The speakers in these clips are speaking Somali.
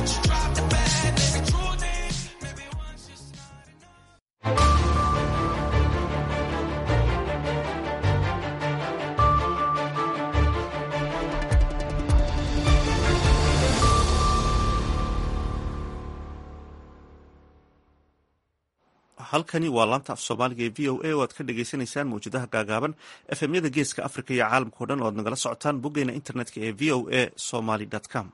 halkani waa laanta af soomaaliga ee v o a oo aad ka dhagaysanaysaan mawjadaha gaagaaban efemyada geeska africa iyo caalamkao dhan oo aad nagala socotaan boggeena internetka ee v o a somaly com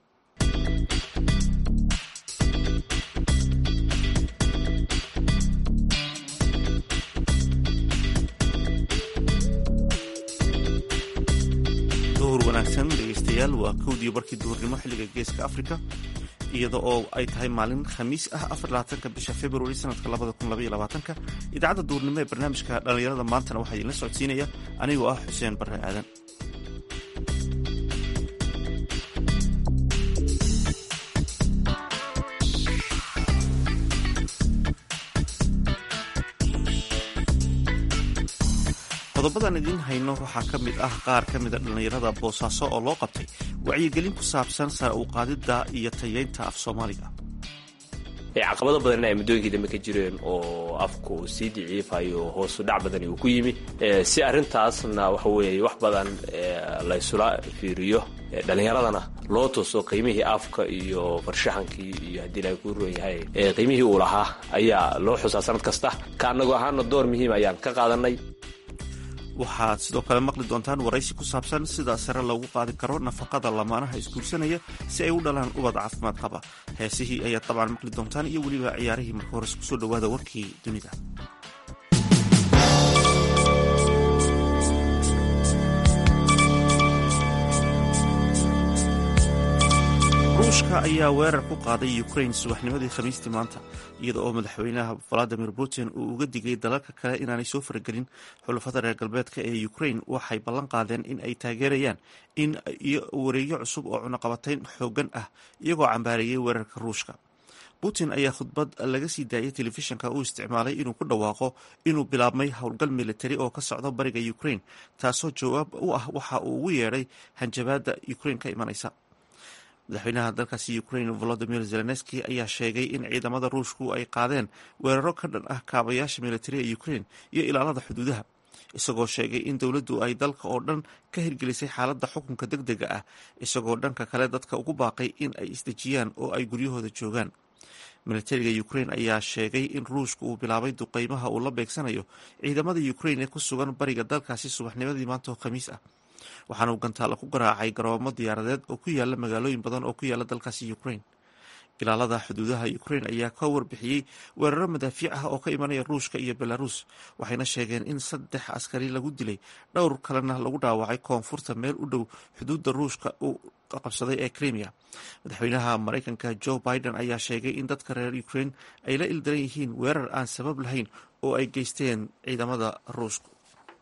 duhur wanaagsan dhegeystayaal waa kowdii barkii duhurnimo xilliga geeska africa iyada oo ay tahay maalin khamiis ah afarlabaatanka bisha februari sanadka labada kun labaiyo labaatanka idaacadda duhurnimo ee barnaamijka dhallinyarada maantana waxaa idinla socodsiinaya anigoo ah xuseen barre aadan qodobadan idiin hayno waxaa ka mid ah qaar ka mida dhallinyarada boosaaso oo loo qabtay wacyigelin ku saabsan sare u qaadidda iyo tayeynta af soomaaliga caqabado badanna ay muddooyinkii dambe ka jireen oo afku sii diciifayo hoosu dhac badani uu ku yimi si arrintaasna waxa weeye wax badan laysula fiiriyo dhallinyaradana loo tooso qiimihii afka iyo farshaxankii iyo haddii ilahay kuu roon yahay qiimihii uu lahaa ayaa loo xusaa sanad kasta ka annago ahaana door muhiim ayaan ka qaadanay waxaad sidoo kale maqli doontaan waraysi ku saabsan sida sare loogu qaadi karo nafaqada lamaanaha isguursanaya si ay u dhalaan ubad caafimaad qaba heesihii ayaad dabcan maqli doontaan iyo weliba ciyaarihii marka hores kusoo dhowaada warkii dunida ruushka ayaa weerar ku qaaday ukraine subaxnimadii khamiistii maanta iyada oo madaxweynaha valadimir putin uu uga digay dalalka kale inaanay soo faragelin xulafada reer galbeedka ee ukraine waxay ballan qaadeen in ay taageerayaan in wareegyo cusub oo cunaqabatayn xoogan ah iyagoo cambaareeyey weerarka ruushka putin ayaa khudbad laga sii daayay telefishinka uu isticmaalay inuu ku dhawaaqo inuu bilaabmay howlgal militari oo ka socda bariga ukraine taasoo jawaab u ah waxa uu ugu yeedhay hanjabaada ukraine ka imanaysa madaxweynaha dalkaasi ukraine volodimir zelenski ayaa sheegay in ciidamada ruushku ay qaadeen weeraro ka dhan ah kaabayaasha militariga ukraine iyo ilaalada xuduudaha isagoo sheegay in dowladdu ay dalka oo dhan ka hirgelisay xaaladda xukunka deg dega ah isagoo dhanka kale dadka ugu baaqay in ay isdejiyaan oo ay guryahooda joogaan militariga ukraine ayaa sheegay in ruushku uu bilaabay duqeymaha uu la beegsanayo ciidamada ukraine ee ku sugan bariga dalkaasi subaxnimadii maanta oo khamiis ah waxaana uu gantaalo ku garaacay garoomo diyaaradeed oo ku yaala magaalooyin badan oo ku yaala dalkaasi ukraine ilaalada xuduudaha ukraine ayaa ka warbixiyey weeraro madaafiic ah oo ka imanaya ruushka iyo belarus waxayna sheegeen in saddex askari lagu dilay dhowr kalena lagu dhaawacay koonfurta meel u dhow xuduudda ruushka uu qabsaday ee crimea madaxweynaha maraykanka joe biden ayaa sheegay in dadka reer ukraine ay la ildaran yihiin weerar aan sabab lahayn oo ay geysteen ciidamada ruushka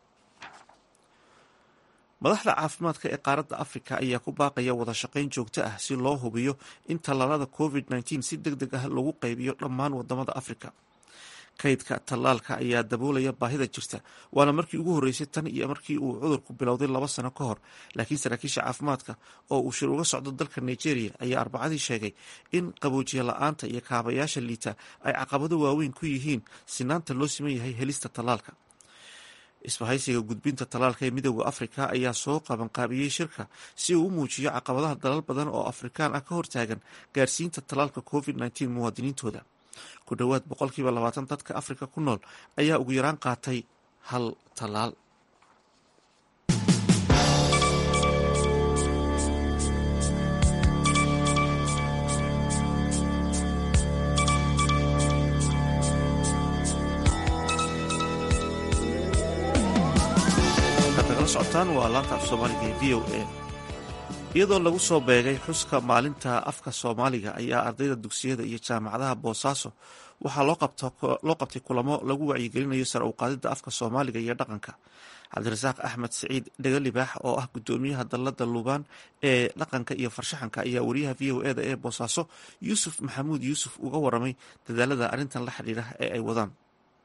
madaxda caafimaadka ee qaaradda afrika ayaa ku baaqaya wada shaqayn joogto ah si loo hubiyo in tallaalada covid nteen si deg deg ah lagu qaybiyo dhammaan wadamada afrika kaydka tallaalka ayaa daboolaya baahida jirta waana markii ugu horreysay tan iyo markii uu cudurku bilowday laba sano ka hor laakiin saraakiisha caafimaadka oo uu shir uga socdo dalka nigeria ayaa arbacadii sheegay in qaboojiye la-aanta iyo kaabayaasha liita ay caqabado waaweyn ku yihiin sinaanta loo siman yahay helista tallaalka isbahaysiga gudbinta tallaalka ee midooda afrika ayaa soo qabanqaabiyey shirka si uu u muujiyo caqabadaha dalal badan oo afrikaan ah ka hortaagan gaarsiinta tallaalka covid nteen muwaadiniintooda ku dhowaad boqolkiiba labaatan dadka afrika ku nool ayaa ugu yaraan qaatay hal tallaal socotaan waa laanta af soomaaliga ee v o a iyadoo lagu soo beegay xuska maalinta afka soomaaliga ayaa ardayda dugsiyada iyo jaamacadaha boosaaso waxaa loo qabtay kulamo lagu wacyigelinayo sare u qaadida afka soomaaliga iyo dhaqanka cabdirasaaq axmed siciid dhegalibaax oo ah gudoomiyaha dallada luubaan ee dhaqanka iyo farshaxanka ayaa wariyaha v o eda ee boosaaso yuusuf maxamuud yuusuf uga waramay dadaalada arrintan la xidhiira ee ay wadaan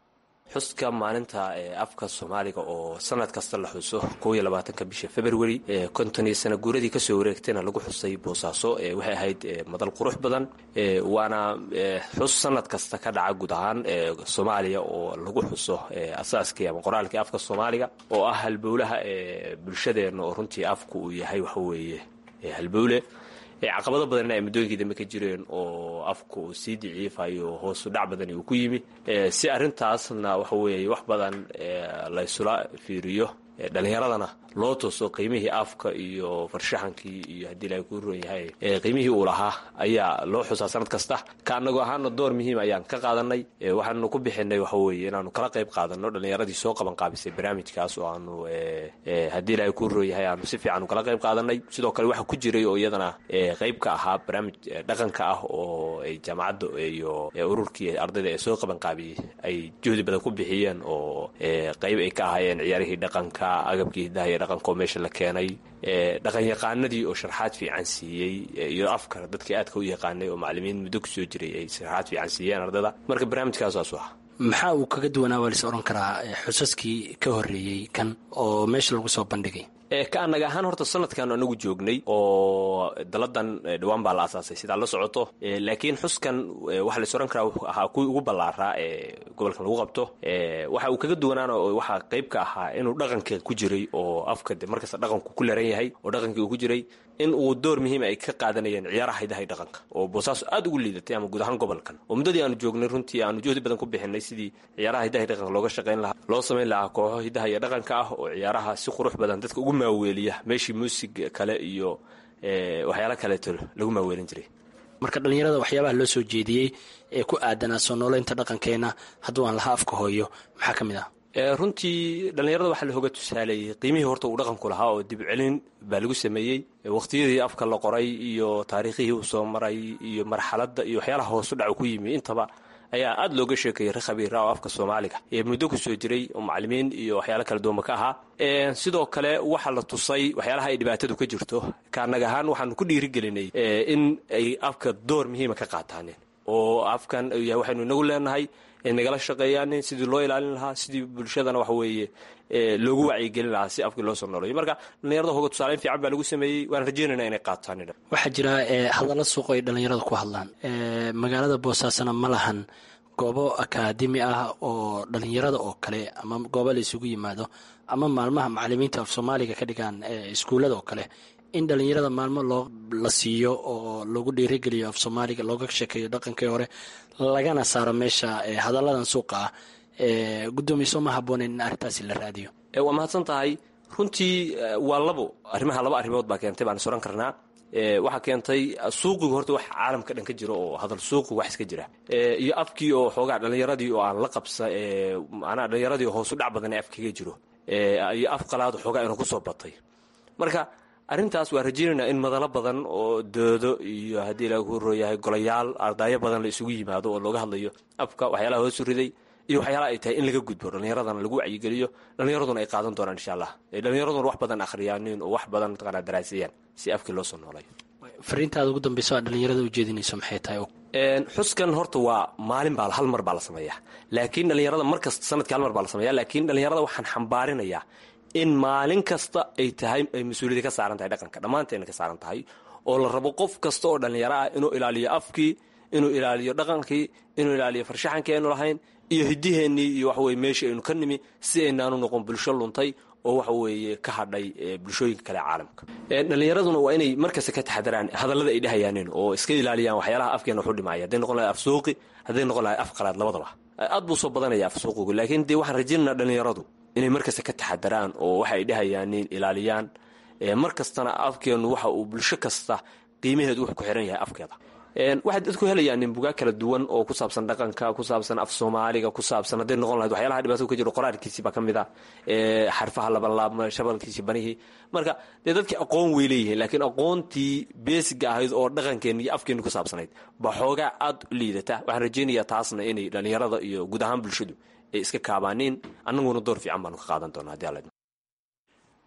xuska maalinta afka soomaaliga oo sanad kasta la xuso kow iyo labaatanka bisha february konton iyo sana guuradii kasoo wareegtayna lagu xusay boosaaso waxay ahayd madal qurux badan waana xus sanad kasta ka dhaca guud ahaan soomaaliya oo lagu xuso asaaskii ama qoraalkii afka soomaaliga oo ah halbowlaha bulshadeenna oo runtii afku uu yahay waxaweeye halbowle caqabado badanna ay muddooyinkii dambe ka jireen oo afku uu sii diciifayo hoosu dhac badani uu ku yimi si arrintaasna waxa weeye wax badan laysula fiiriyo dhallinyaradana loo tooso qiimihii afka iyo farshaxankii iyo haddii ilahay kuu ron yahay qiimihii uu lahaa ayaa loo xusaa sanad kasta ka anagoo ahaana door muhiim ayaan ka qaadanay waxaanu ku bixinay waxa weeye inaanu kala qayb qaadano dhallinyaradii soo qaban qaabisay barnaamijkaas oo aanu haddii ilahay kuu ron yahay aanu si fiican kala qayb qaadanay sidoo kale waxa ku jiray oo iyadana qayb ka ahaa barnaamij dhaqanka ah oo ay jaamacadda iyo ururkii ardayda ee soo qaban qaabiyey ay juhdi badan ku bixiyeen oo qayb ay ka ahaayeen ciyaarihii dhaqanka agabkii hidaha iyo dhaqankaoo meesha la keenay dhaqanyaqaanadii oo sharxaad fiican siiyey iyo afka dadkii aadka u yaqaanay oo macalimiin muddo kusoo jiray ay sharxaad fiican siiyeen ardada marka barnaamijkaasaasu ah maxaa uu kaga duwanaa waa lais odhan karaa xusaskii ka horreeyey kan oo meesha lagu soo bandhigay ka anaga ahaan horta sanadkan anagu joognay oo daladan dhawaan baa la asaasay sidaa la socoto laakiin xuskan waxaa lais odhan karaa ahaa kuwii ugu ballaaraa ee gobolkan lagu qabto waxa uu kaga duwanaana waxaa qayb ka ahaa inuu dhaqanka ku jiray oo afka de markasta dhaqanku ku leran yahay oo dhaqankii uu ku jiray in uu door muhiima ay ka qaadanayeen ciyaaraha hidahay dhaqanka oo boosaaso aad ugu liidatay ama guud ahaan gobolkan oo muddadii aanu joognay runtii aanu juhdi badan ku bixinay sidii ciyaaraha hidahay dhaqanka looga shaqayn lahaa loo samayn lahaa kooxo hidaha iyo dhaqanka ah oo ciyaaraha si qurux badan dadka ugu maaweeliya meeshii muusig kale iyo waxyaalo kaleeto lagu maaweelin jiray marka dhallinyarada waxyaabaha loo soo jeediyey ee ku aadanaa soo nooleynta dhaqankeenna hadduu aan laha afka hooyo maxaa ka mid ah runtii dhallinyarada waxaa la hoga tusaaleeyey qiimihii horta uu dhaqanku lahaa oo dib celin baa lagu sameeyey waqtiyadii afka la qoray iyo taariikhihii uu soo maray iyo marxaladda iyo waxyaalaha hoosu dhacu ku yimi intaba ayaa aad looga sheekeeyey re khabiira oo afka soomaaliga ee muddo ku soo jiray oo macalimiin iyo waxyaalo kala duwanba ka ahaa sidoo kale waxaa la tusay waxyaalaha ay dhibaatadu ka jirto kaanaga ahaan waxaanu ku dhiirigelinay in ay afka door muhiima ka qaataaneen oo afkan yahay waxaynu inagu leenahay nagala shaqeeyaanin sidii loo ilaalin lahaa sidii bulshadana waxa weeye loogu wacyigelin lahaa si afkii loo soo noolayo marka dhallinyarada hoga tusaaleyn fiican baa lagu sameeyey waan rajeynayna inay qaataan waxaa jira hadalla suuq ay dhallinyarada ku hadlaan magaalada boosaasana ma lahan goobo akaademi ah oo dhallinyarada oo kale ama goobo la isugu yimaado ama maalmaha macalimiinta af soomaaliga ka dhigaan iskuullada oo kale in dhallinyarada maalmo loo la siiyo oo lagu dhiirigeliyo af soomaaliga looga sheekeeyo dhaqankii hore lagana saaro meesha hadalladan suuqa ah guddoomiye ma haboonen in arrintaasi la raadiyo waa mahadsan tahay runtii waa labo arrimaha laba arrimood baa keentay baan is oran karnaa waxaa keentay suuqigu horta wax caalamka dhan ka jiro oo hadal suuqi wax iska jira iyo afkii oo xoogaa dhallinyaradii oo aan la qabsa manaa dhallinyaradii oo hoosu dhac badan ee afkaga jiro iyo af qalaad xoogaa inuu kusoo batay marka arrintaas waa rajeynayna in madalo badan oo doodo iyo haddii lagu rooyahay golayaal ardaayo badan la isugu yimaado oo looga hadlayo afka waxyaalaha hoosu riday iyo waxyaalaha ay tahay in laga gudbo dhallinyaradana lagu wacyigeliyo dhallinyaraduna ay qaadan doonaan insha allah dhallinyaraduna wax badan akhriyaanin oo wax badan mataqaanaa daraasayaan si afkii loo soo noolayo fariintaada ugu dambeyso aad dhallinyarada ujeedinayso maxay tahay xuskan horta waa maalin baa hal mar baa la sameeyaa laakiin dhallinyarada mar kasta sanadkii hal mar baa la sameeya laakiin dhallinyarada waxaan xambaarinayaa in maalin kasta ay tahay ay mas-uuliyada ka saaran tahay dhaqanka dhammaanteena ka saaran tahay oo la rabo qof kasta oo dhallinyaro ah inuu ilaaliyo afkii inuu ilaaliyo dhaqankii inuu ilaaliyo farshaxankii aynu lahayn iyo hidiheennii iyo waxaweye meeshii aynu ka nimi si aynaanu noqon bulsho luntay oo waxa weeye ka hadhay bulshooyinka kale caalamka dhallinyaraduna waa inay markasta ka taxadaraan hadallada ay dhehayaanin oo iska ilaaliyaan waxyaalaha afkeena waxu dhimaya hadday noqon lahay af suuqi hadday noqon lahay af qalaad labadaba aad buu soo badanaya af suuqigu laakiin dee waxaan rajaynanaa dhallinyaradu inay markasta ka taxadaraan oo waxa ay dhehayaanin ilaaliyaan mar kastana afkeenu waxa uu bulsho kasta qiimaheedu wuxuu ku xiran yahay afkeeda waxay dadku helayaan nin bugaa kala duwan oo ku saabsan dhaqanka ku saabsan af soomaaliga ku saabsan hadday noqon lahayd waxyaalaha dhibaatada ka jiro qoraalkiisii baa ka mid ah xarfaha labanlaabma shabalkiisii banihii marka dee dadkii aqoon way leeyihiin laakiin aqoontii beesiga ahayd oo dhaqankeenna iyo afkeenna ku saabsanayd baa xoogaa aad u liidata waxaan rajaynayaa taasna inay dhallinyarada iyo guud ahaan bulshadu ay iska kaabaaniin annaguna door fiican baanu ka qaadan doonaa hadii alla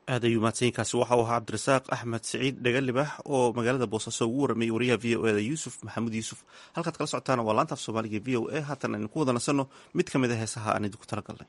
aad ayuu mahadsanyiinkaasi waxa uu ahaa cabdirasaaq axmed siciid dhagalibax oo magaalada boosaaso ugu waramayay wariyaha v o eda yuusuf maxamuud yuusuf halkaad kala socotaana waa laanta af soomaaliga v o a haatan aynu ku wada nasanno mid ka mid a heesaha aan idinku talagalnay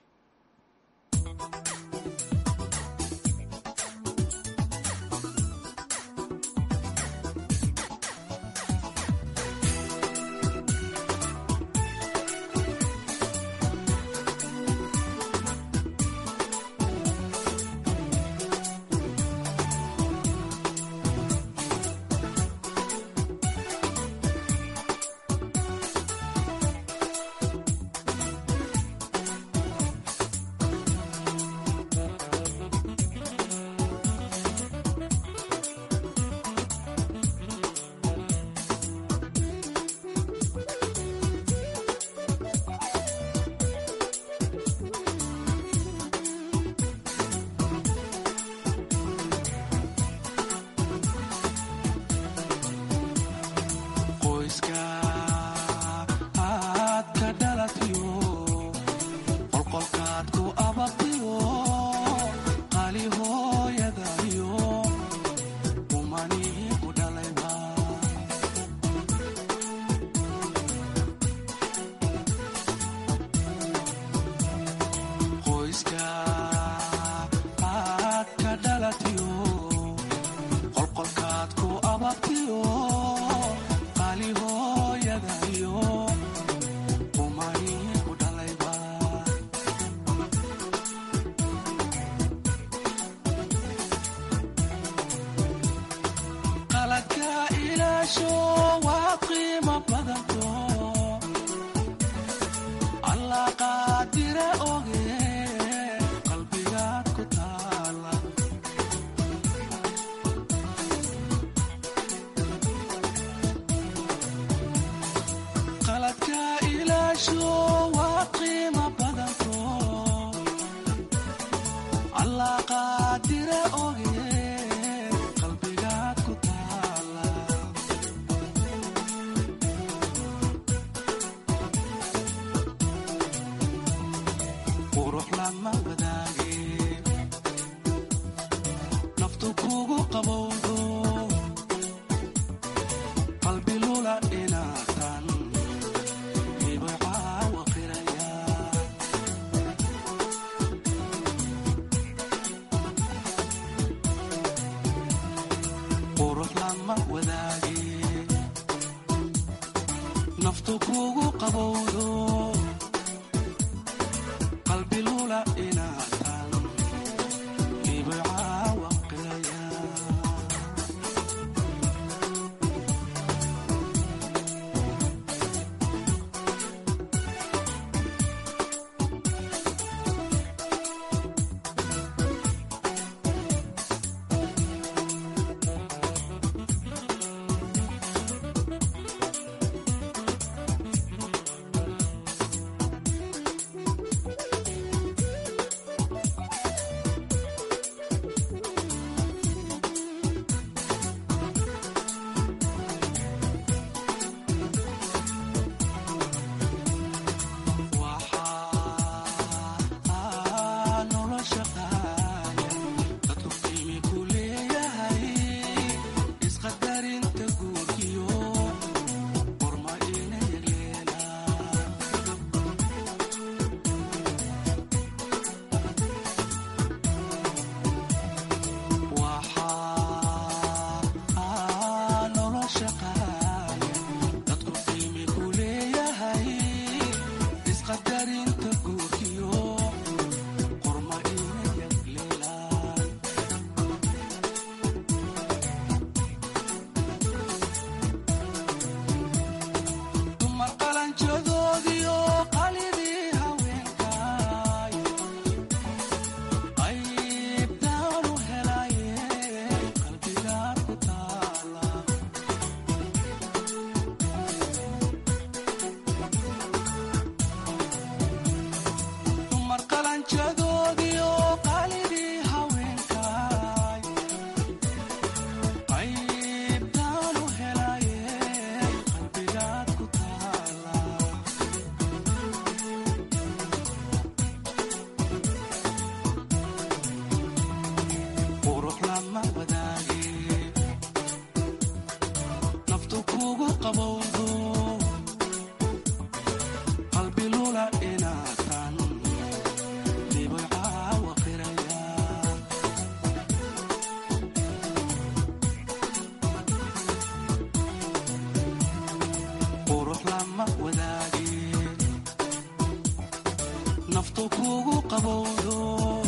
naftu kugu qabowdo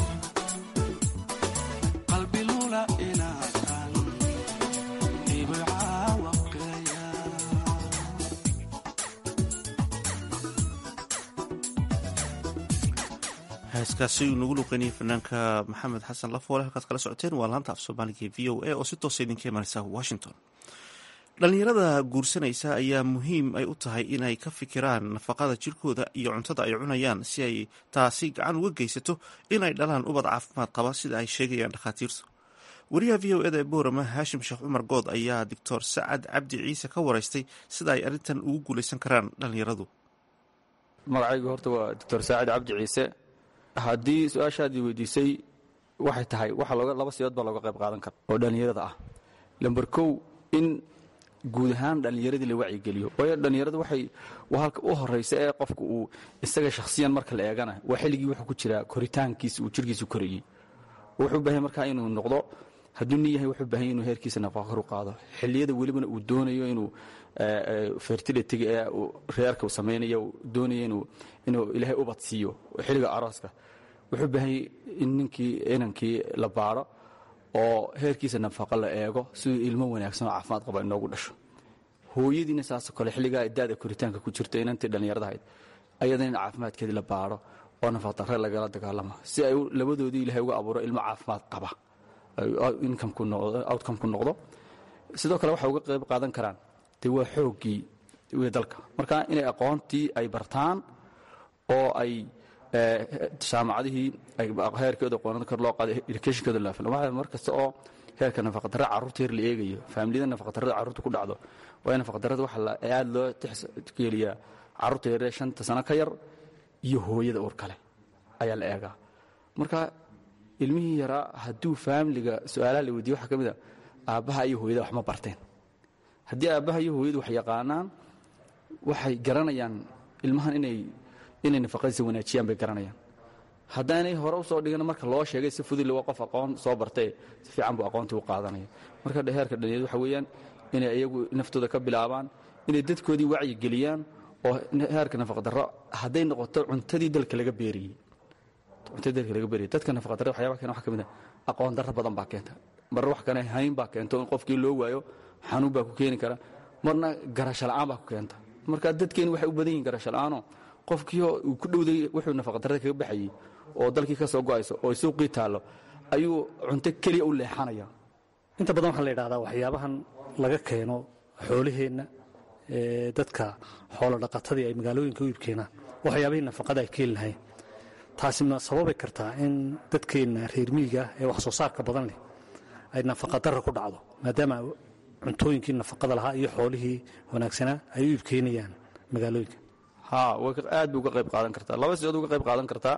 qalbi lula inaatan dhibicaawa qiraya heeskaasi uu nagu luqeynayay fanaanka maxamed xasan lafoole halkaad kala socoteen waa laanta af soomaaliga ee v o a oo si toosa idinka imanaysa washington dhallinyarada guursanaysa ayaa muhiim ay u tahay inay ka fikiraan nafaqada jirkooda iyo cuntada ay cunayaan si ay taasi gacan uga geysato inay dhalaan ubad caafimaad qaba sida ay sheegayaan dhakhaatiirtu wariyaha v o eda ee boorama haashim sheekh cumar good ayaa doctor sacad cabdi ciise ka wareystay sida ay arrintan ugu guulaysan karaan dhallinyaradu magacaygu horta waa doctor saacid cabdi ciise haddii su-aashaadii weydiisay waxay tahay waxa looga laba siyood baa looga qayb qaadan kara oo dhallinyarada ah lamber kow in guud ahaan dhallinyaradii la wacyigeliyo waayo dhallinyarada waxay waa halka u horaysa ee qofka uu isaga shakhsiyan marka la eegana waa xilligii wuxuu ku jiraa koritaankiisa uu jirkiisu korayey wuxuu baahay markaa inuu noqdo hadduu nin yahay wuxuu baahan inuu heerkiisa nafaqa kor u qaado xilliyada welibana uu doonayo inuu fertilitiga ee reerka uu samaynayo uu doonayo inuu inuu ilaahay ubad siiyo xilliga arooska wuxuu baahanyay in ninkii inankii la baadho oo heerkiisa nafaqa la eego siduu ilmo wanaagsan oo caafimaad qaba inoogu dhasho hooyadiina saasoo kale xilligaa daada koritaanka ku jirta inantii dhallinyarada ahayd ayadana in caafimaadkeedii la baadho oo nafaqdarre lagala dagaalamo si ay labadoodii ilahay uga abuuro ilmo caafimaad qaba outcome ku noqdo sidoo kale waxay uga qayb qaadan karaan dee waa xooggii w dalka marka inay aqoontii ay bartaan oo ay jaamacadihii heerkooda aqoonada kor loo qaado educationkooda laafil waxaa mar kasta oo heerka nafaqadarra carruurta yar la eegayo faamiliyada nafaqadarrada carruurta ku dhacdo waayo nafaqadarrada waxaa aada loo tixgeliyaa carruurta yaree shanta sano ka yar iyo hooyada uur kale ayaa la eegaa marka ilmihii yaraa hadduu faamiliga su-aalaha la weydiye waxaa ka mid a aabbaha iyo hooyada wax ma barteen haddii aabbaha iyo hooyadu wax yaqaanaan waxay garanayaan ilmahan inay inay nafaqadiisa wanaajiyaan bay garanayaan haddaanay hore u soo dhigan marka loo sheegay si fudud waa qof aqoon soo bartee si fiican buu aqoontii u qaadanaya marka heerka dhalinyaradu waxa weeyaan inay iyagu naftooda ka bilaabaan inay dadkoodii wacyi geliyaan oo heerka nafaqdarro hadday noqoto cuntadii dalka laga beeriyey cuntadii dalka laga beeriyey dadka nafaqdarrada waxyaaba keena waxa ka mid a aqoon darro badan baa keenta marna wax kane hayn baa keento in qofkii loo waayo xanuun baa ku keeni kara marna garasho la'aan baa ku keenta marka dadkeeni waxay u badan yihin garasho la'aanoo qofkiioo uu ku dhowday wuxuu nafaqadarrada kaga baxayey oo dalkii ka soo go'ayso oo suuqii taallo ayuu cunto keliya u leexanaya inta badan waxaa la yidhahdaa waxyaabahan laga keeno xoolaheenna ee dadka xoolo dhaqatadii ay magaalooyinka u iibkeenaan waxyaabihii nafaqada ay keeni lahayn taasi ma sababay kartaa in dadkeenna reer miyiga ee wax soo saarka badan leh ay nafaqadarra ku dhacdo maadaama cuntooyinkii nafaqada lahaa iyo xoolihii wanaagsanaa ay u iibkeenayaan magaalooyinka ha aad bay uga qayb qaadan kartaa laba sidood uga qayb qaadan kartaa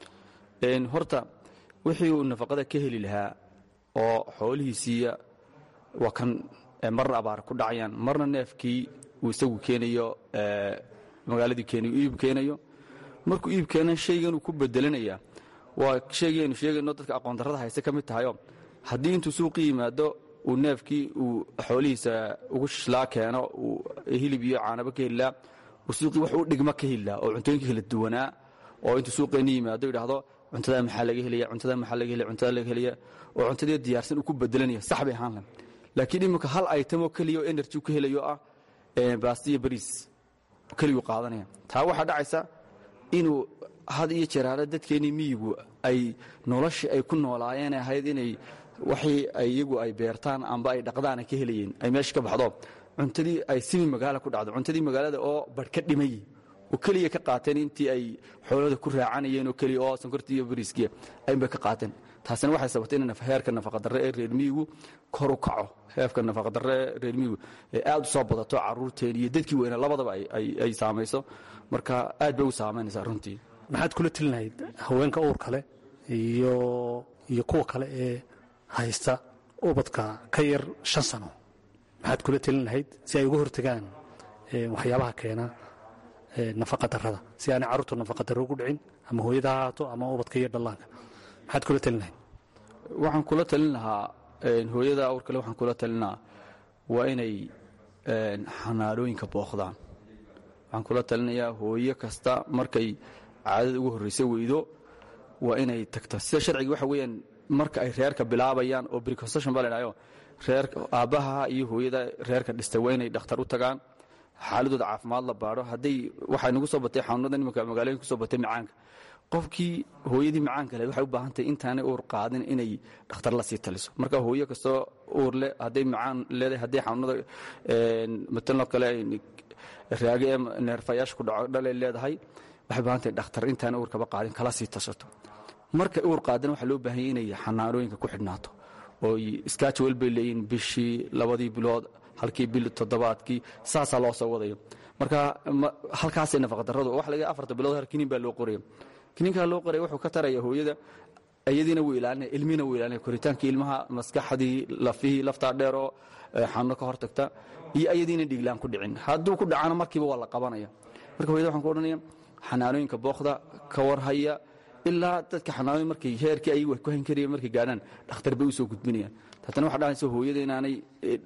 horta wixii uu nafaqada ka heli lahaa oo xoolihiisiiya waa kan marna abaar ku dhacayaan marna neefkii uu isagu keenayo magaaladii keenayo iib keenayo markuu iib keena shaygan uu ku bedelanaya waa shaygaynu sheegayno dadka aqoondarrada hayse ka mid tahayo haddii intuu suuqii yimaado uu neefkii uu xoolihiisa ugu shishlaa keeno uu hilib iyo caanabo ka helilaa uu suuqii wax u dhigma ka helilaa oo cuntooyinka kala duwanaa oo intuu suuqeenni yimaado idhaahdo cuntadaa maxaa laga helaya cuntadaa maxaa laga helaya cuntadaa laga helaya oo cuntadii diyaarsan uu ku bedelanaya sax bay ahaan lahayn laakiin iminka hal itemoo keliya oo energy ka helayo ah baastiya bariis keliguu qaadanaya taa waxaa dhacaysa inuu had iyo jeeraale dadkeennii miyigu ay noloshii ay ku noolaayeen ahayd inay waxii iyagu ay beertaan amba ay dhaqdaana ka helayeen ay meesha ka baxdo cuntadii ay simi magaala ku dhacdo cuntadii magaalada oo barh ka dhimay oo keliya ka qaateen intii ay xoolada ku raacanayeen oo keliya oo sonkortii iyo bariiskiya aynbay ka qaateen taasina waxay sababtay in heerka nafaqadarre ee reer miyigu kor u kaco heerka nafaqadarre ee reer miyigu ee aad u soo badato carruurteen iyo dadkii weyna labadaba ay saamayso marka aad bay u saamaynaysaa runtii maxaad kula telinahayd haweenka uur kale iyo iyo kuwa kale ee haysta ubadka ka yar shan sano maxaad kula telin lahayd si ay uga hortegaan waxyaabaha keena nafaqadarrada si aanay carruurtu nafaqadarro ugu dhicin ama hooyada ha ahaato ama ubadka iyo dhallaanka maxaad kula telin lahayd waxaan kula talin lahaa hooyada awr kale waxaan kula talin lahaa waa inay xanaanooyinka booqdaan waxaan kula talinayaa hooyo kasta markay caadada ugu horraysa weydo waa inay tagto sida sharciga waxa weeyaan marka ay reerka bilaabayaan oo preconception baa la idhahayo reer aabbaha iyo hooyada reerka dhistay waa inay dhakhtar u tagaan xaaladooda caafimaad la baadho hadday waxay nagu soo batay xanuunada nimanka magaalooyinka kusoo batay macaanka qofkii hooyadii macaanka leh waxay u baahan tahay intaanay uur qaadin inay dhakhtar la sii taliso marka hooyo kastoo uur leh hadday macaan leedahay hadday xanuunada mataloo kale raage ee neerfayaasha ku dhaco dhalay leedahay waxay baahan tahay dhakhtar intaanay uur kaba qaadin kala sii tashato markay uur qaadana waxaa loo baahanya inay xanaanooyinka ku xidhnaato oo iskaajawel bay leeyihin bishii labadii bilood halkii bil toddobaadkii saasaa loo soo wadayo marka halkaasay nafaqadarradu waxa laga afarta bilood hal kiniin baa loo qoraya kiniinkaa loo qoraya wuxuu ka taraya hooyada iyadiina wuu ilaalinaya ilmihina wuu ilaalinaya koritaankii ilmaha maskaxdii lafihii laftaa dheeroo xanuuno ka hortagta iyo ayadiina dhiiglaan ku dhicin hadduu ku dhacana markiiba waa la qabanaya marka hooyada waxaan ku odhanaya xanaanooyinka bookda ka warhaya ilaa dadka xanaanooyin markay heerkii ayagu wax ku hayn karayeen markay gaadhaan dhakhtar bay u soo gudbinayaan taatana waxa dhahaysa hooyada inaanay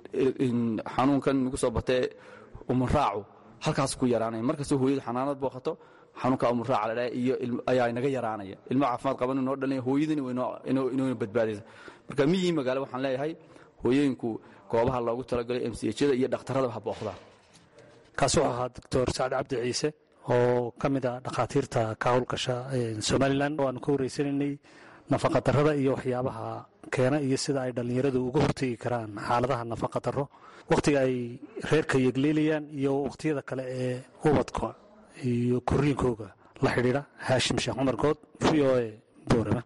xanuunkan nagu soo batee umunraacu halkaas ku yaraanaya markastoo hooyadu xanaanad booqato xanuunka umuraaca ladhaha iyo ayaa inaga yaraanaya ilmo caafimaad qaban inoo dhalaya hooyadani inoona badbaadaysa marka miyii magaalo waxaan leeyahay hooyooyinku goobaha loogu talagalay m c hjada iyo dhakhtarrada ha booqdaan kaasi wuxuu ahaa doctor sacad cabdi ciise oo ka mid ah dhakhaatiirta ka howlgasha somalilan oo aanu ka wareysanaynay nafaqadarrada iyo waxyaabaha keena iyo sida ay dhallinyaradu uga hortegi karaan xaaladaha nafaqadarro wakhtiga ay reerka yegleelayaan iyo wakhtiyada kale ee ubadka iyo koriinkooga la xidhiidha haashim sheekh cumar good v o e boorama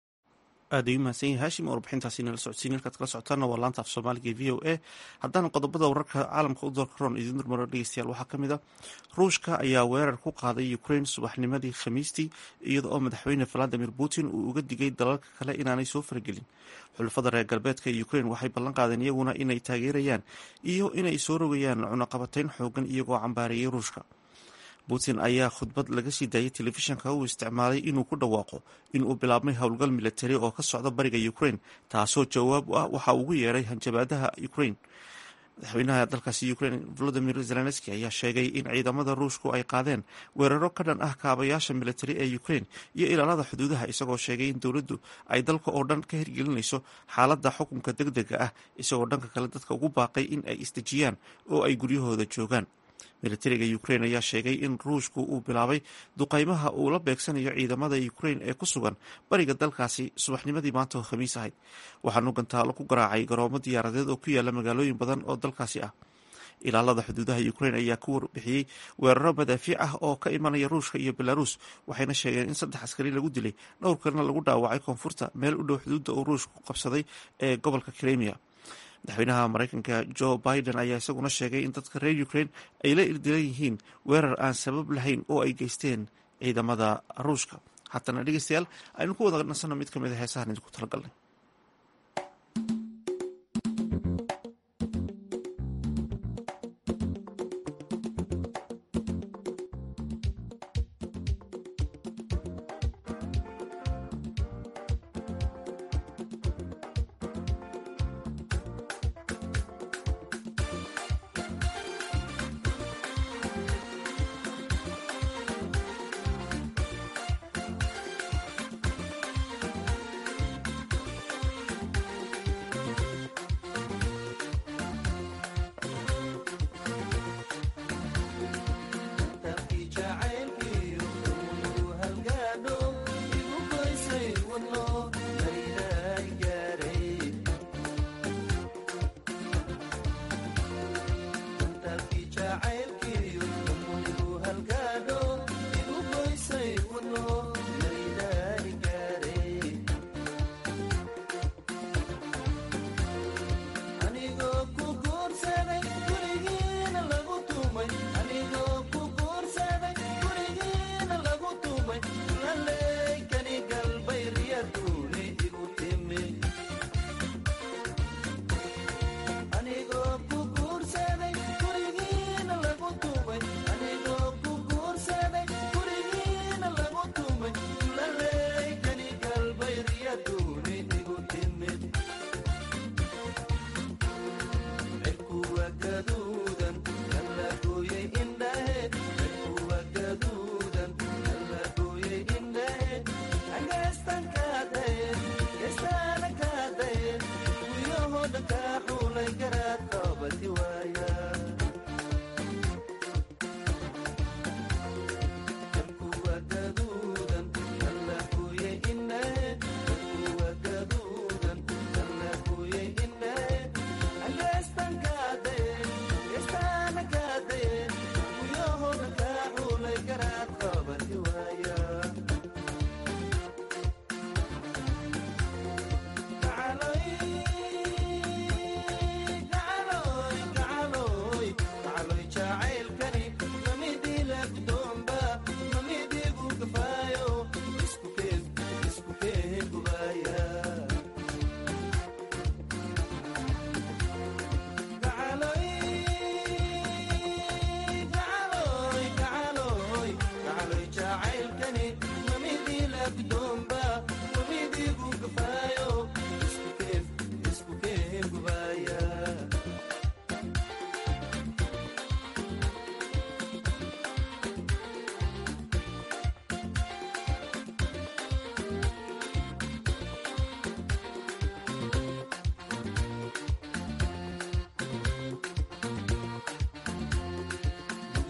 aad ayuu mahadsan yahay haashim warbixintaasi nala socodsiin halkaad kala socotaana waa laanta af soomaaliga v o a haddana qodobada wararka caalamka u doorka roon idiin durmaro dhegeystayaal waxaa ka mid a ruushka ayaa weerar ku qaaday ukraine subaxnimadii khamiistii iyada oo madaxweyne valadimir putin uu uga digay dalalka kale inaanay soo faragelin xulafada reer galbeedka ee ukraine waxay ballan qaadeen iyaguna inay taageerayaan iyo inay soo rogayaan cunaqabatayn xoogan iyagoo cambaareeyay ruushka putin ayaa khudbad laga sii daayay telefishanka uu isticmaalay inuu ku dhawaaqo inuu bilaabmay howlgal militari oo ka socda bariga ukraine taasoo jawaab u ah waxa ugu yeeray hanjabaadaha ukraine madaxweynaha dalkaasi ukraine volodimir zelenski ayaa sheegay in ciidamada ruushku ay qaadeen weeraro ka dhan ah kaabayaasha militari ee ukraine iyo ilaalada xuduudaha isagoo sheegay in dowladdu ay dalka oo dhan ka hirgelinayso xaaladda xukunka deg dega ah isagoo dhanka kale dadka ugu baaqay in ay isdejiyaan oo ay guryahooda joogaan militariga ukraine ayaa sheegay in ruushku uu bilaabay duqaymaha uu la beegsanayo ciidamada ukraine ee ku sugan bariga dalkaasi subaxnimadii maanta oo khamiis ahayd waxaanu gantaalo ku garaacay garoomo diyaaradeed oo ku yaala magaalooyin badan oo dalkaasi ah ilaalada xuduudaha ukraine ayaa ku warbixiyey weeraro madaafiic ah oo ka imanaya ruushka iyo belarus waxayna sheegeen in saddex askari lagu dilay dhowr kalena lagu dhaawacay koonfurta meel u dhow xuduudda uu ruushku qabsaday ee gobolka kremia madaxweynaha mareykanka joe biden ayaa isaguna sheegay in dadka reer ukraine ay la ildilan yihiin weerar aan sabab lahayn oo ay geysteen ciidamada ruushka haatana dhegeystayaal aynu ku wada nasano mid ka mid a heesahan idinku talagalnay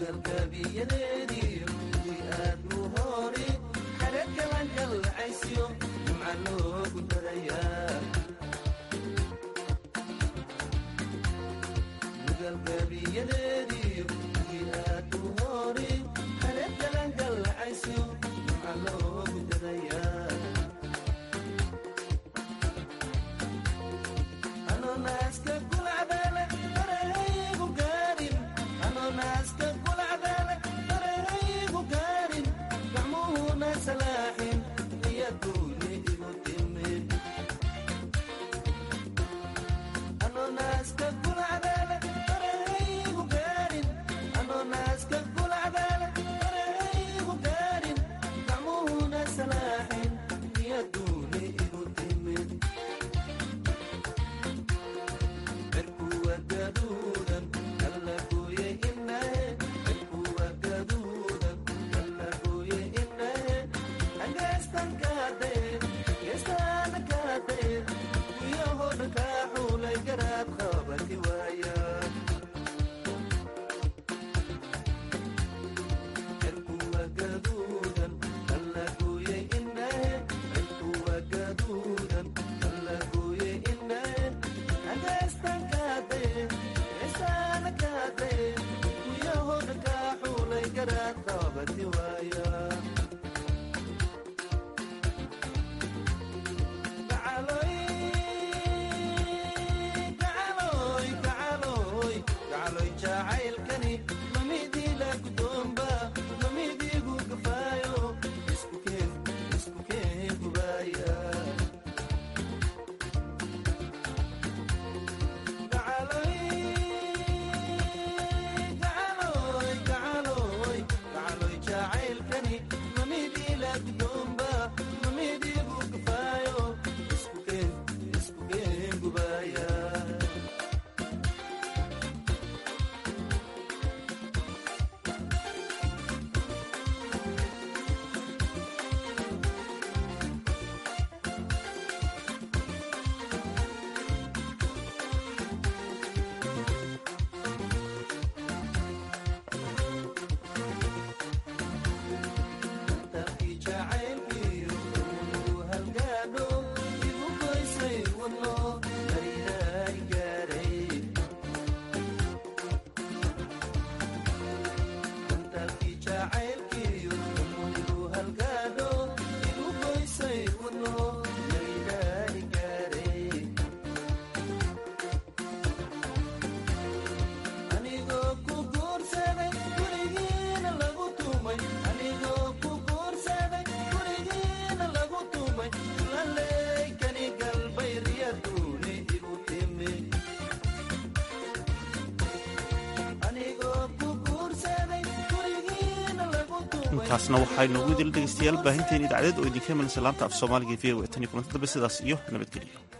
intaasna waxay noogu idil dhegeystayaal baahinteen idaacadeed oo idinka imanaysa laanta af soomaaliga v o e tan iyo kulanti dambe sidaas iyo nabadgelyo